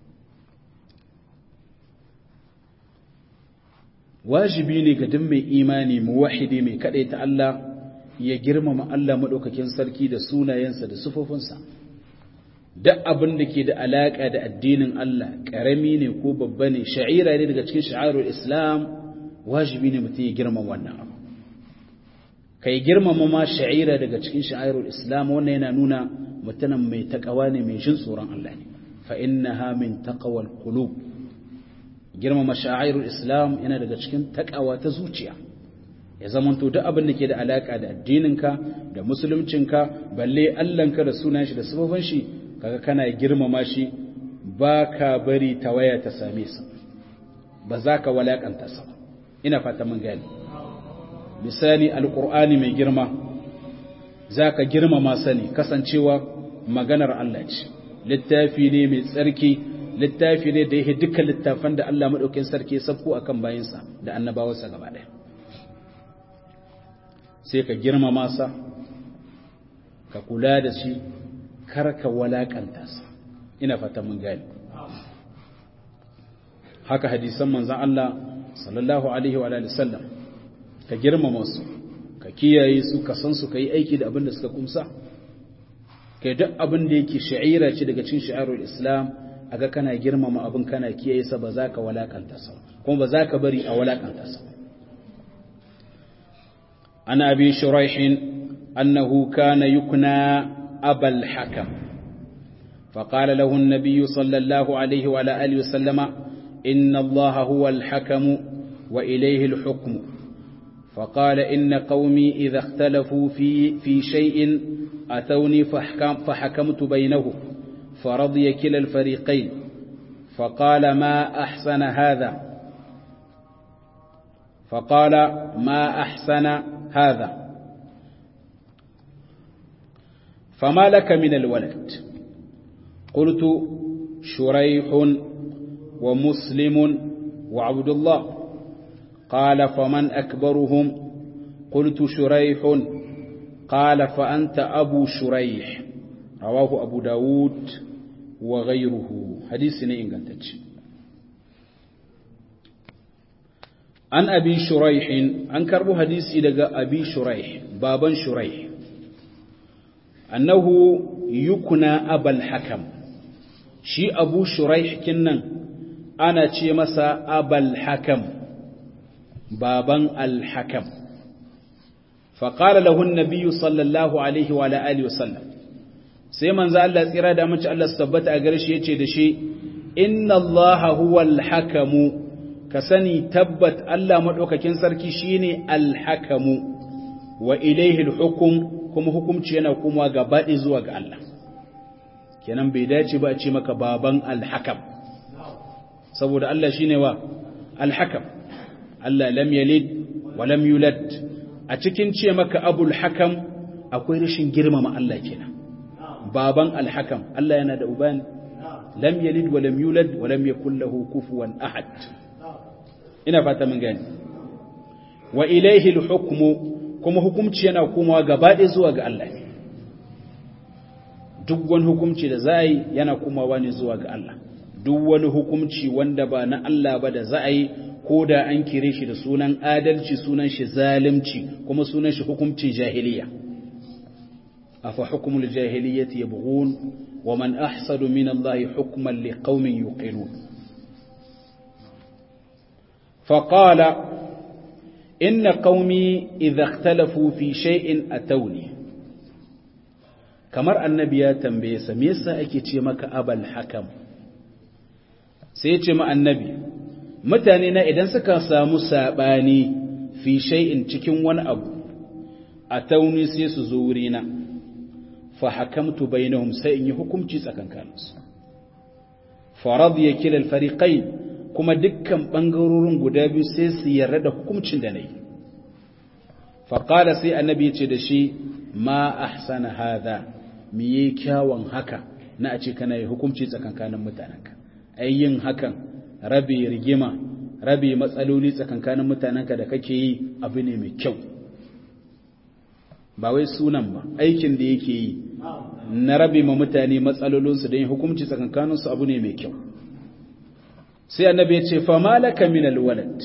wajibi ne ga duk mai imani muwahidi mai ta Allah ya girmama Allah madaukakin sarki da sunayensa da sufofinsa duk abin da ke da alaka da addinin Allah karami ne ko babba ne sha'ira ne daga cikin sha'irul Islam wajibi ne mutum ya girmama wannan abu kai girmama ma sha'ira daga cikin sha'irul Islam wannan yana nuna mutumin mai takawa ne mai jin tsoron Allah ne fa innaha min taqwal qulub girmama sha'irul islam yana daga cikin takawa ta zuciya ya zamanto duk abin da ke da alaka da addininka da musuluncinka balle allanka da sunan shi da sababin shi kaga kana girmama shi ba ka bari tawaya ta same sa ba za ka walakanta sa ina fata mun gani misali alqur'ani mai girma za ka girmama sani kasancewa maganar Allah ce littafi ne mai tsarki littafi ne da yake dukkan littafan da Allah maɗaukin sarki ya sabko akan bayinsa da annabawarsa gaba ɗaya sai ka girmama sa ka kula da shi kar ka walakanta sa ina fata mun gani haka hadisan manzon Allah sallallahu alaihi wa alihi sallam ka girmama su ka kiyaye su ka san su ka yi aiki da abin da suka kumsa kai duk abin da yake sha'ira ce daga cikin shi'arul islam aga kana girmama abin kana kiyaye sa ba za ka walakanta sa kuma ba za ka bari a walakanta sa ana abi shuraih annahu kana yukna abal hakam فقال له النبي صلى الله عليه وعلى آله وسلم إن الله هو الحكم وإليه الحكم فقال إن قومي إذا اختلفوا في, في شيء أتوني فحكم فحكمت بينهم فرضي كلا الفريقين فقال ما أحسن هذا فقال ما أحسن هذا فما لك من الولد قلت شريح ومسلم وعبد الله قال فمن أكبرهم قلت شريح قال فأنت أبو شريح رواه أبو داود وغيره حديث إن قلتك عن أبي شريح عن كربو حديث لقى أبي شريح بابا شريح أنه يكنى أبا الحكم شي أبو شريح كنن أنا تي مسا أبا الحكم بابا الحكم فقال له النبي صلى الله عليه وعلى آله وسلم sai manzo Allah tsira da mace Allah su tabbata a gare shi yace da shi inna Allah huwal hakamu ka sani tabbat Allah madaukakin sarki shine al-hakamu wa ilayhi al-hukm kuma hukunci yana kuma gabaɗe zuwa ga Allah kenan bai dace ba a ce maka baban al-hakam saboda Allah shine wa al-hakam Allah lam yalid wa lam yulad a cikin ce maka abul hakam akwai rashin girmama Allah kenan baban alhakam Allah yana da ubani lam yalid wa lam yulad wa lam yakul lahu kufuwan ahad ina fata mun gani wa ilayhi alhukmu kuma hukunci yana komawa gaba ɗaya zuwa ga Allah duk wani hukunci da za a yi yana kumawa ne zuwa ga Allah duk wani hukunci wanda ba na Allah ba da za a yi ko da an kire shi da sunan adalci sunan shi zalimci kuma sunan shi hukuncin jahiliya afa hukmul jahiliyyati yabghun wa man ahsadu min Allah hukman liqaumin yuqinun فقال إن قومي إذا اختلفوا في شيء أتوني kamar annabi ya tambaye sa me yasa ake ce maka abal hakam sai ya ce ma annabi mutane na idan suka samu sabani fi shay'in cikin wani abu a tauni sai su zo wurina fa hakamtu bainahum sai in yi hukunci tsakankaninsu fa radiya kila al-fariqain kuma dukkan bangarorin guda biyu sai su yarda da hukuncin da nayi fa qala sai annabi ya ce da shi ma ahsana hadha me yi kyawun haka na a ce kana yi hukunci tsakankanin mutanenka ai yin hakan rabe rigima rabe matsaloli tsakankanin mutanenka da kake yi abu ne mai kyau ba wai sunan ba aikin da yake yi na rabe ma mutane matsalolinsu don yin hukunci tsakankaninsu abu ne mai kyau sai annabi ya ce fa malaka min alwalad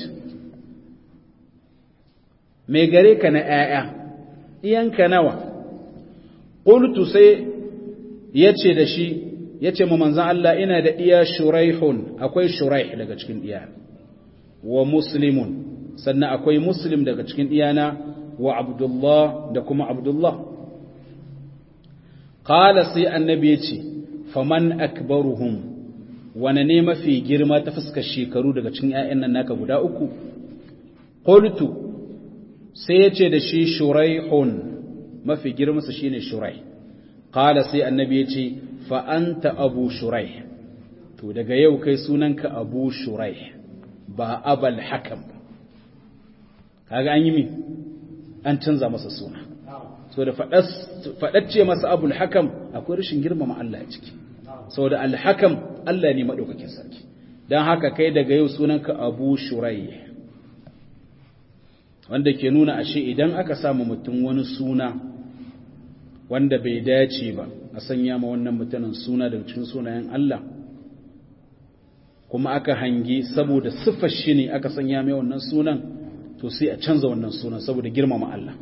mai gare ka na 'ya'ya iyanka nawa qultu sai yace da shi yace mu manzon Allah ina da iya shuraihun akwai shuraih daga cikin iya wa muslimun sannan akwai muslim daga cikin iyana wa abdullah da kuma abdullah qala sai annabi yace faman akbaruhum wane ne mafi girma ta fuskar shekaru daga cikin ƴaƴan nan naka guda uku qultu sai yace da shi shuraihun mafi girmansa shine shurai qala sai annabi yace fa anta abu shurai to daga yau kai sunanka abu shurai ba abal hakam kaga an yi mi an canza masa suna so da fadacce masa abul hakam akwai rashin girmama Allah a ciki saboda al-hakam Allah ne madaukakin sarki dan haka kai daga yau sunanka abu shurai wanda ke nuna ashe idan aka samu mutum wani suna wanda bai dace ba a sanya ma wannan mutumin suna daga cikin sunayen Allah kuma aka hangi saboda siffar shi ne aka sanya mai wannan sunan to sai a canza wannan sunan saboda girmama Allah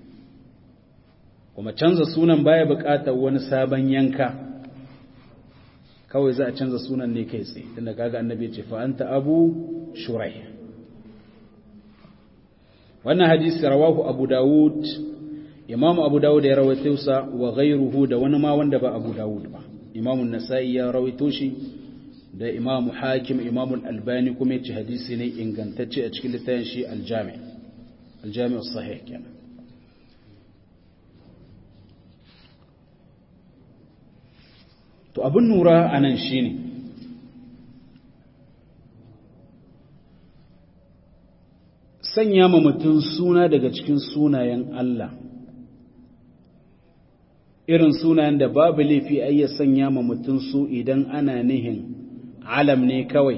kuma canza sunan baya buƙatar wani sabon yanka kawai za a canza sunan ne kai tsaye tunda kaga annabi ya ce fa anta abu shurai wannan hadisi rawahu abu dawud imam abu dawud ya rawaito sa wa ghayruhu da wani ma wanda ba abu dawud ba imam an-nasa'i ya rawaito shi da imam hakim imam al-albani kuma yace hadisi ne ingantacce a cikin littafin shi al-jami' al-jami' as-sahih kenan to abin nura anan shine sanya ma mutum suna daga cikin sunayen Allah irin sunayen da babu laifi ai ya sanya ma mutum su idan ana nihin alam ne kawai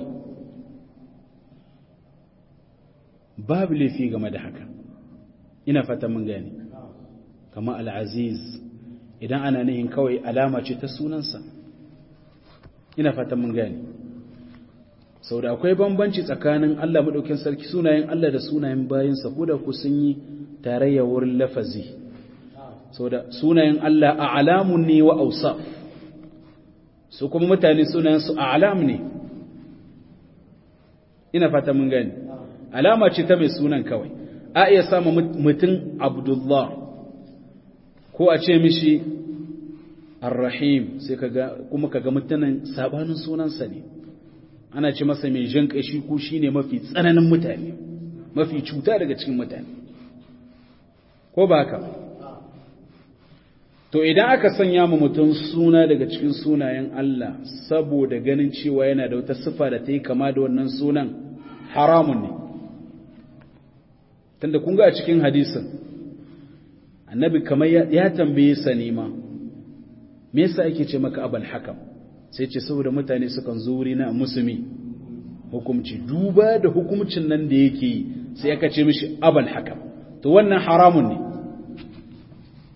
babu laifi game da haka ina fata mun gani kama al'aziz idan ana nihin kawai alama ce ta sunansa ina fata mun gani sau da akwai bambanci tsakanin Allah maɗaukin sarki sunayen Allah da sunayen bayansa ko da ku sun yi tarayya wurin lafazi sau da sunayen Allah a alamun ne wa ausa su kuma mutane sunayensu a alam ne ina fata mun gani alama ce ta mai sunan kawai a iya sama mutum abdullah ko a ce mishi arrahim sai kuma kaga mutanen sabanin sunansa ne ana ce masa mai jan kashi ko shine mafi tsananin mutane mafi cuta daga cikin mutane ko ba haka to idan aka sanya mu mutum suna daga cikin sunayen Allah saboda ganin cewa yana da wata sifa da ta yi kama da wannan sunan haramun ne tunda kun ga a cikin hadisin annabi kamar ya tambaye sa nema me yasa ake ce maka abal hakam sai ce saboda mutane sukan zo wuri na musulmi hukumci duba da hukumcin nan da yake yi sai aka ce mishi abal hakam to wannan haramun ne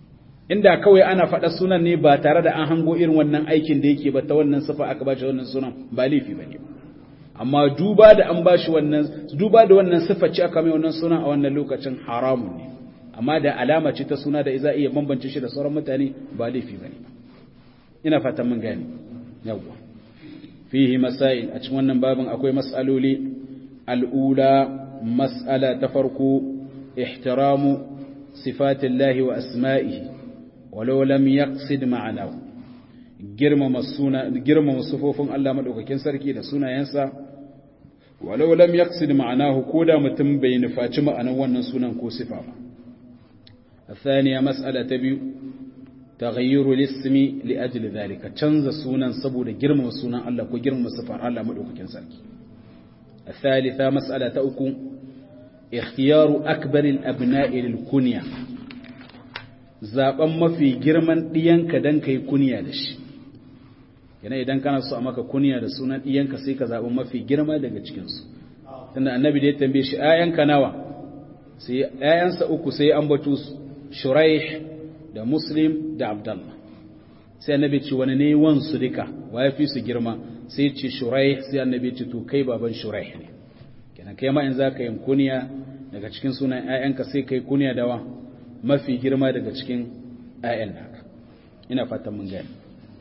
inda kawai ana faɗa sunan ne ba tare da an hango irin wannan aikin da yake ba ta wannan sifa aka ba shi wannan sunan ba laifi ba ne amma duba da an ba shi wannan duba da wannan sifa ce aka mai wannan sunan a wannan lokacin haramun ne amma da alama ce ta suna da za iya bambance shi da sauran mutane ba laifi ba ne ina fatan mun gane yawwa fihi masail a cikin wannan babin akwai mas'aloli al'ula mas'ala ta farko ihtiramu sifatillahi wa asma'ihi walau lam yaqsid ma'anahu girmama suna girmama sufofin Allah madaukakin sarki da sunayensa walau lam yaqsid ma'anahu koda mutum bai nufaci ma'anar wannan sunan ko sifa ba الثانية مسألة تبيو تغيير الاسم لأجل ذلك تنزى سونا سبو جرم سونا الله كو جرم صفار الله مدوك كنسلك الثالثة مسألة تأكو اختيار أكبر الأبناء للكنية zaben mafi girman ɗiyanka don ka yi kuniya da shi yana idan kana so a maka kuniya da sunan ɗiyanka sai ka zaɓi mafi girma daga cikinsu tunda annabi da ya tambaye shi ‘ya'yanka nawa sai ‘ya'yansa uku sai an batu shuraih da muslim da abdallah sai annabi ce wani ne wansu duka wa ya fi su girma sai ce shuraih sai annabi ce to kai baban shuraih ne kenan kai ma in za ka yi kuniya daga cikin sunan ‘ya'yanka sai kai kuniya da wa mafi girma daga cikin ‘ya'yan haka ina fatan mun gani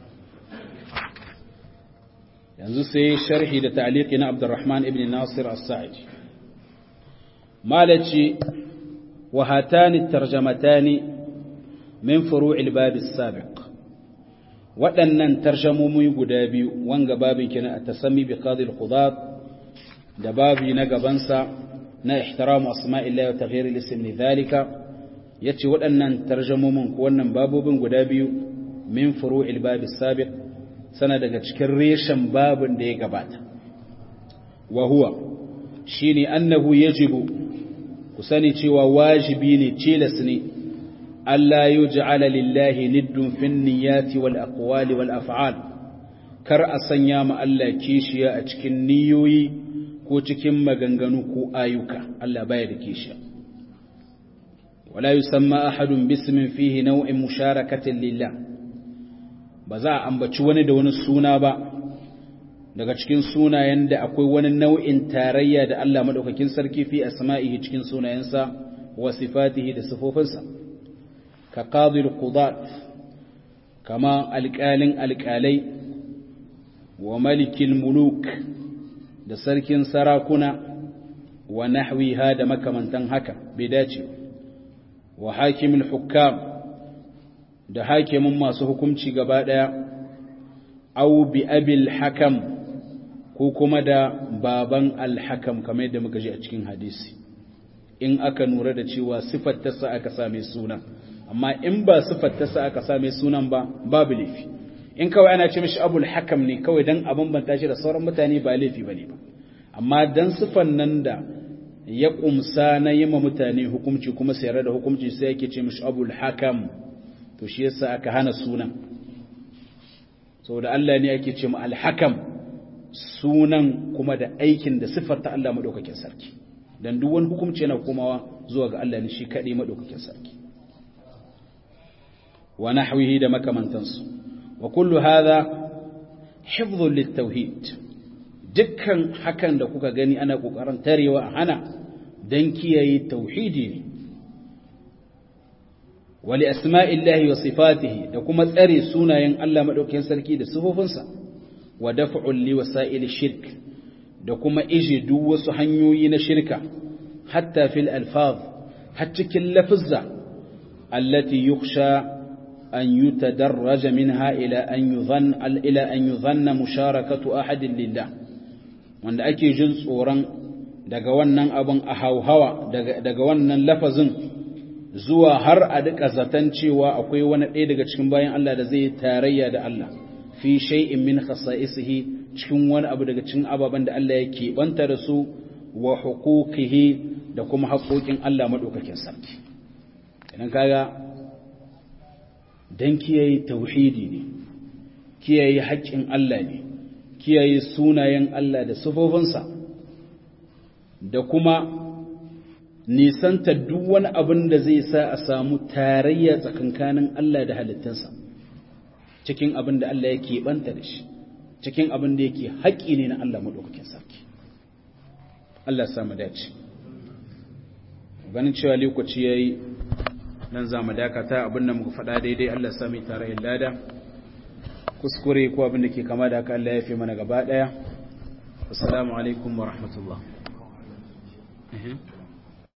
yanzu sai sharhi da ta'aliki na abdurrahman ibn nasir as-sa'idi malaci wa hatani tarjamatani min furu'il bab as-sabiq waɗannan tarjamomi guda biyu wanga babin kina a tasammi bi qadi al-qudat da babi na gabansa na ihtiramu asma'illahi wa taghyir al-ism li dhalika yace waɗannan tarjamomin ko wannan babobin guda biyu min furu'il bab as-sabiq sana daga cikin reshen babin da ya gabata wa huwa shine annahu yajibu ku sani cewa wajibi ne tilas ne Allah yuj'ala lillahi niddun fin niyyati wal aqwali wal af'al kar a sanya ma Allah kishiya a cikin niyoyi ko cikin maganganu ko ayyuka Allah baya da kishiya wala yusamma ahadun bismin fihi naw'in musharakatin lillah ba za a ambaci wani da wani suna ba daga cikin sunayen da akwai wani nau'in tarayya da Allah madaukakin sarki fi asma'ihi cikin sunayensa wa sifatihi da sifofinsa ka qadil qudat kama alƙalin alƙalai wa malikil muluk da sarkin sarakuna wa nahwiha da makamantan haka bai dace wa hakimul hukam da hakimin masu hukunci gaba ɗaya, au bi abil hakam ko kuma da baban alhakam kamar yadda muka ji a cikin hadisi, in aka nura da cewa siffar tasa aka same sunan, amma in ba siffar tasa aka same sunan ba, babu laifi. In kawai ana ce mishi abul hakam ne kawai don abin banta shi da sauran mutane ba laifi ba ne ba, amma don siffan nan da ya ƙumsa na yi ma mutane hukunci kuma sayar da hukunci sai yake ce mishi abul hakam. to shi yasa aka hana sunan saboda Allah ne ake ce mu alhakam sunan kuma da aikin da siffar ta Allah madaukakin sarki dan duk wani hukunci yana komawa zuwa ga Allah ne shi kadai madaukakin sarki wa nahwihi da makamantansu wa kullu hadha hifdhun litauhid dukkan hakan da kuka gani ana kokarin tarewa a hana dan kiyaye tauhidi ne wali asma'illahi wa sifatihi da kuma tsare sunayen Allah madaukakin sarki da sifofinsa wa daf'ul li wasa'il shirk da kuma ije duk wasu hanyoyi na shirka hatta fil alfaz har cikin lafazza allati yukhsha an yutadarraja minha ila an yudhan ila an yudhanna musharakatu ahadin lillah wanda ake jin tsoron daga wannan abin a hauhawa daga wannan lafazin zuwa har a duka zaton cewa akwai wani ɗaya daga cikin bayan Allah da zai tarayya da Allah fi shay'in min khasa'isihi cikin wani abu daga cikin ababen da Allah ya keɓanta da su wa huquqihi da kuma haƙoƙin Allah madaukakin sarki idan kaga dan kiyaye tauhidi ne kiyaye haƙƙin Allah ne kiyaye sunayen Allah da sifofinsa da kuma nisanta duk wani abin da zai sa a samu tarayya tsakankanin Allah da halittunsa cikin abin da Allah yake banta da shi cikin abin da yake haƙƙi ne na Allah maɗaukakin sarki Allah samu dace ganin cewa lokaci yayi nan za mu dakata abin da muka faɗa daidai Allah sami tarayyar lada kuskure ko abin da ke kama da haka Allah ya fi mana gaba ɗaya assalamu alaikum wa rahmatullah